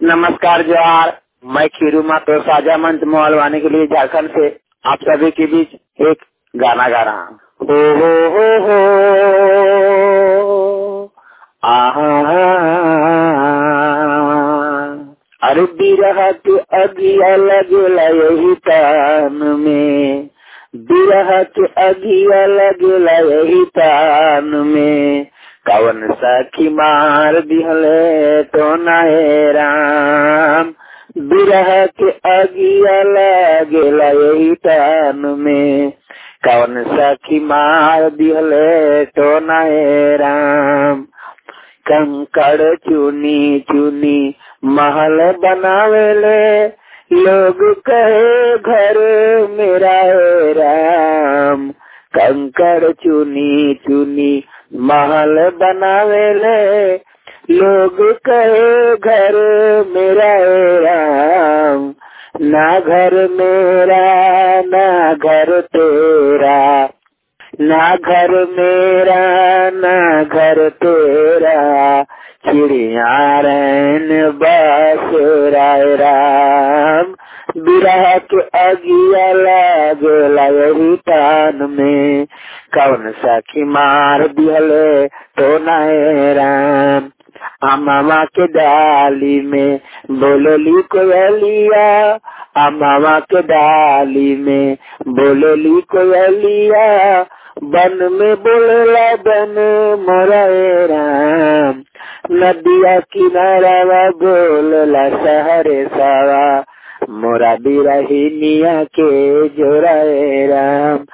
नमस्कार जोहार मैं खीरू मातो साजा मंच मोहलवानी के लिए झारखंड से आप सभी के बीच एक गाना गा रहा हूँ हो हो हो हो आहा अरे बिरह के अगिया लगेला यही तान में बिरह के अगिया लगेला यही तान में कवन सखी मार दिहले तो नाहे राम बिरह के अगिया लगेला यही तान में कवन सखी मार दिहले तो नाहे राम कंकड़ चुनी चुनी महल बनावेले लोग कहे घर मेरा है राम कंकड़ चुनी चुनी महल बनावेले लोग कहे घर मेरा है राम ना घर मेरा ना घर तेरा ना घर मेरा ना घर तेरा चिड़िया रैन बस राय राम बिरह के अगिया लागला यही तान में कौन सखी मार दिहले तो नए राम अमामा के डाली में बोलली कोयलिया अमामा के डाली में बोलली कोयलिया बन में बोलला बन मोरे राम नदिया किनारा बोलला सहरे सवा मोरा बिरहिनिया के जोरा राम